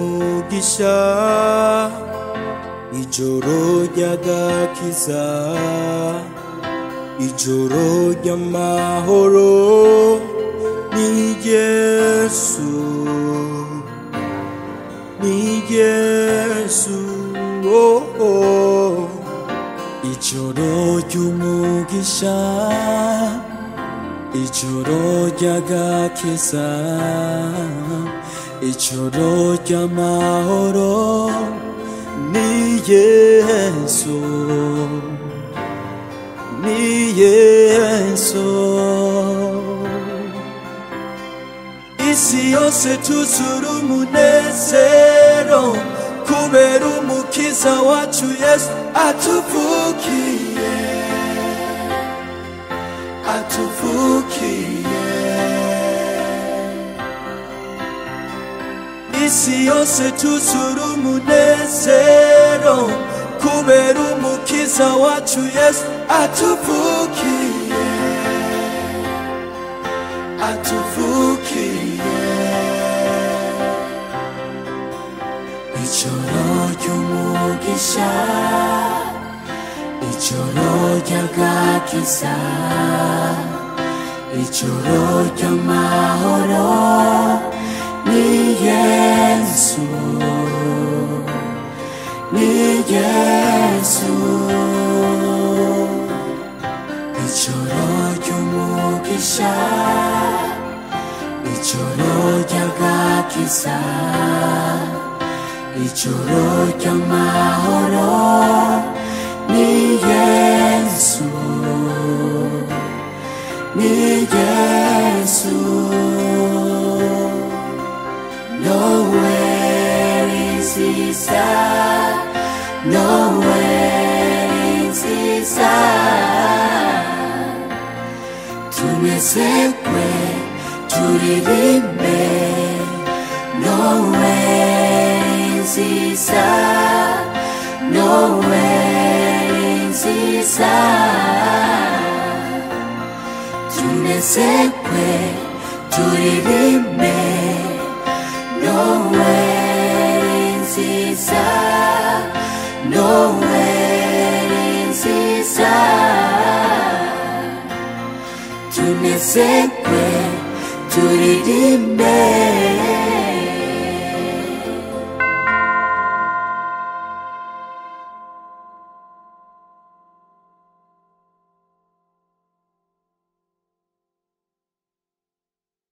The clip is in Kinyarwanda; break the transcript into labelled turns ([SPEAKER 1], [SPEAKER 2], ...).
[SPEAKER 1] umugisha ijoro ry'agakiza ijoro ry'amahoro ni yesu ni yesu oh, oh. ijoro ry'umugisha ijoro ry'agakiza ijoro ry'amahoro ni yesu ni yesu isi yose tuzura umunezero kubera umukiza wacu yesu atuvukiye atuvukiye isi yose tuzura umunezero kubera umukiza wacu yesu atuvukiye atuvukiye ijoro ry'umugisha ijoro ry'agakiza ijoro ry'amahoro ni yesu ni yesu ijoro ry'umugisha ijoro ry'agakiza ijoro ry'amahoro ni yesu ni yesu nowhere is desire nowhere is desire tumezekwe turirime nowe nziza nowe nziza tumezekwe turirime nowe nziza nowe nziza tunezekwe turirime